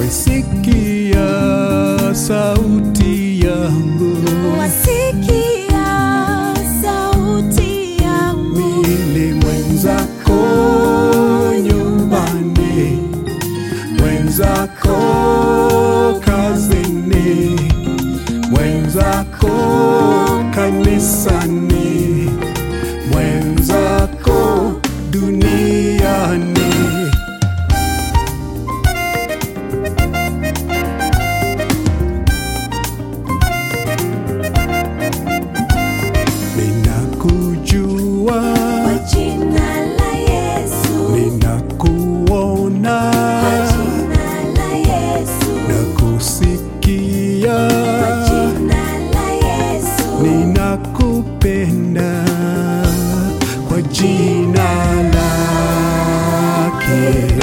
wesikia sauti yangu wasikia sauti yangu mimi mwenzako nyumbani mwenzako kazini mwenzako kanisani mwenzako duniani ninakujua kwa jina la Yesu ninakuona kwa jina la Yesu nakusikia kwa jina la Yesu ninakupenda kwa jina lake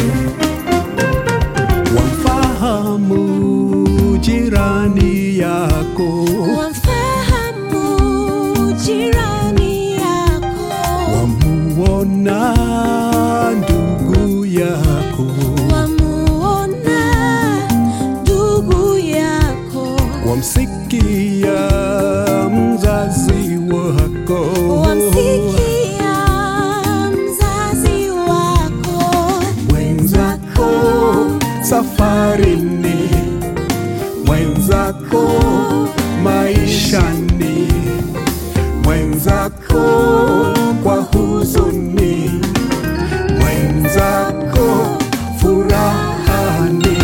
wamfahamu jirani yako wamfahamu jirani yako wamuona ndugu yako wamuona ndugu yako wamsikia mzazi wako wamsikia mzazi wako mwenzako safarini mwenzako maishani mwenzako kwa huzuni mwenzako furahani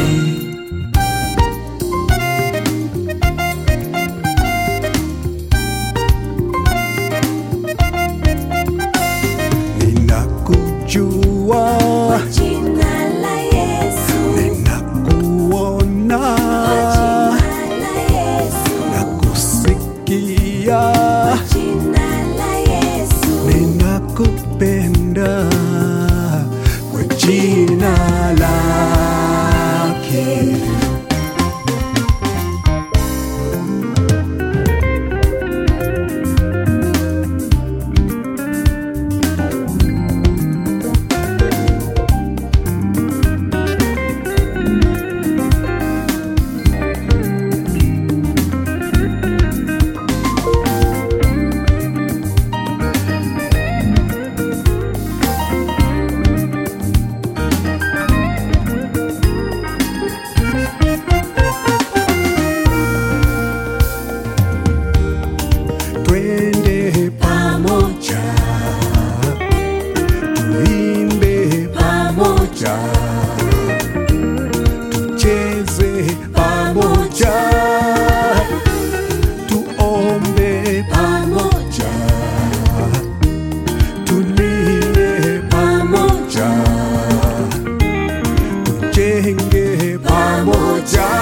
ninakujua kwa jina la Yesu ninakuona kwa jina la Yesu nakusikia kwa jina la Yesu ninakupenda kwa jina lake twende pamoja tuimbe pamoja tucheze pamoja tuombe pamoja tulie pamoja tujenge pamoja